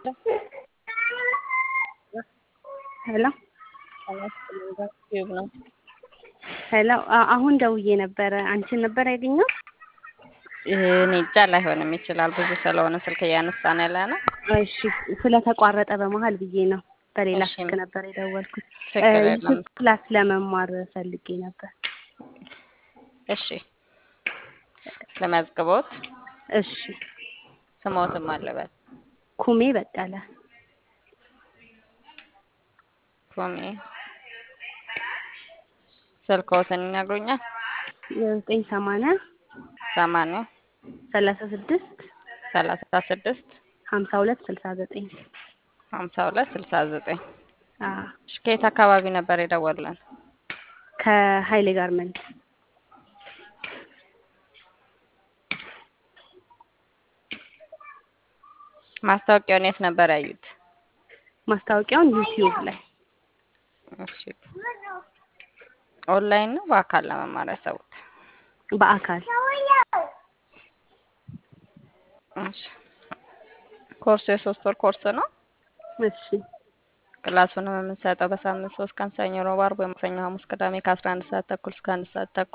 ሄሎ ዩብ ነው። ሄሎ አሁን ደውዬ ነበረ። አንቺን ነበር ያገኘው? እኔ እንጃ ላይሆንም ይችላል። ብዙ ስለሆነ ስልክ እያነሳን ያለ ነው። እሺ ስለተቋረጠ በመሀል ብዬ ነው። በሌላ እሺ፣ ስልክ ነበር የደወልኩት። ችግር እ የለም። ዩቲዩብ ክላስ ለመማር ፈልጌ ነበር። እሺ ለመዝግቦት እሺ ስሞትም አለበት ኩሜ በቀለ ኮሜ ስልክዎትን ይነግሩኛል? የዘጠኝ ሰማንያ ሰማንያ ሰላሳ ስድስት ሰላሳ ስድስት ሀምሳ ሁለት ስልሳ ዘጠኝ ሀምሳ ሁለት ስልሳ ዘጠኝ አዎ እሺ ከየት አካባቢ ነበር የደወሉልን? ከሀይሌ ጋርመንት ማስታወቂያውን የት ነበር ያዩት? ማስታወቂያውን ዩቲዩብ ላይ እሺ ኦንላይን ነው በአካል ለመማር ያሰቡት? በአካል እሺ ኮርሱ የሶስት ወር ኮርስ ነው። እሺ ክላሱንም የምንሰጠው በሳምንት ሶስት ቀን ሰኞ፣ ረቡዕ፣ ዓርብ ወይም ማክሰኞ፣ ሐሙስ፣ ቅዳሜ ከአስራ አንድ ሰዓት ተኩል እስከ አንድ ሰዓት ተኩል